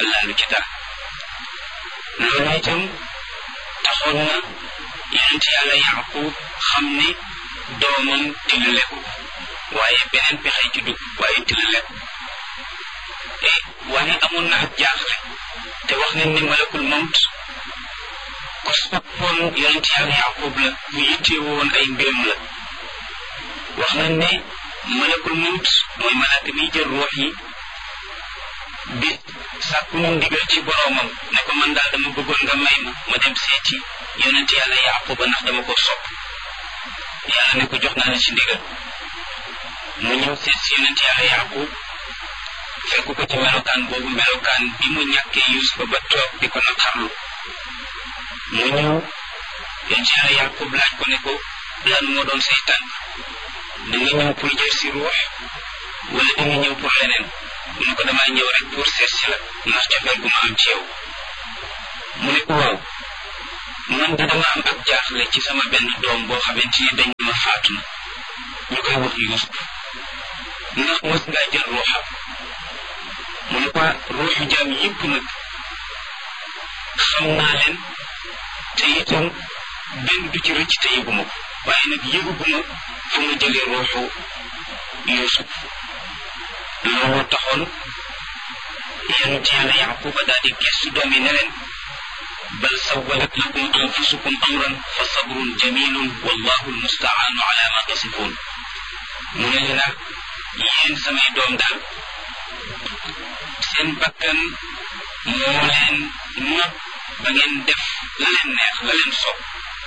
laalu ci dara loolu itam taxoon na yonent yàlla yaqub xam ne doomam tilale ko waaye beneen pexe ci dugg waaye tilale ko e waaye amoon na ak jaaxle te wax nañ ne malakul mawt ku soppoon yonent yàlla yaqub la bu yittee woon ay mbiram la wax nañ ne malakul mawt mooy malaaka miy jël ruux yi bi sàkku mu ndigal ci boroomam ne ko man daal dama bëggoon nga may ma ma dem seeti yonent yàlla yaquba ndax dama ko sopp yàlla ne ko jox naa la ci ndigal mu ñëw seet si yonent yàlla yaqub fekk ko ci melokaan boobu melokaan bi mu ñàkkee yusufa ba toog di ko naqarlu mu ñëw yonent yàlla yaqub laaj ko ne ko lan moo doon say tànk da nga ñëw pour jël si ruux wala da nga ñëw pour leneen mu ne ko damaa ñëw rek pour seet si la ndax cofeel gu ma am ci yow mu ne ko waaw man de dama am ak jaaxle ci sama benn doom boo xamante ni dañ ma faatu na ñu koy wax Yuusuf ndax mos ngaa jël ruuxam mu ne ko ruuxu jaam yëpp nag xam naa leen te itam benn du ci rëcc te yëguma ko waaye nag yëguguma fu ma jëlee ruuxu Yuusuf looloo taxoon yonent yàlla yaquba daal di gestu doom yi ne leen bal sawalat lakum anfusukum amran fa sabrun jamilun wallahu almustaanu ala ma tasifun mu ne leen nag yéen samay doom daal seen bakkan moo leen not ba ngeen def la leen neex la leen sopp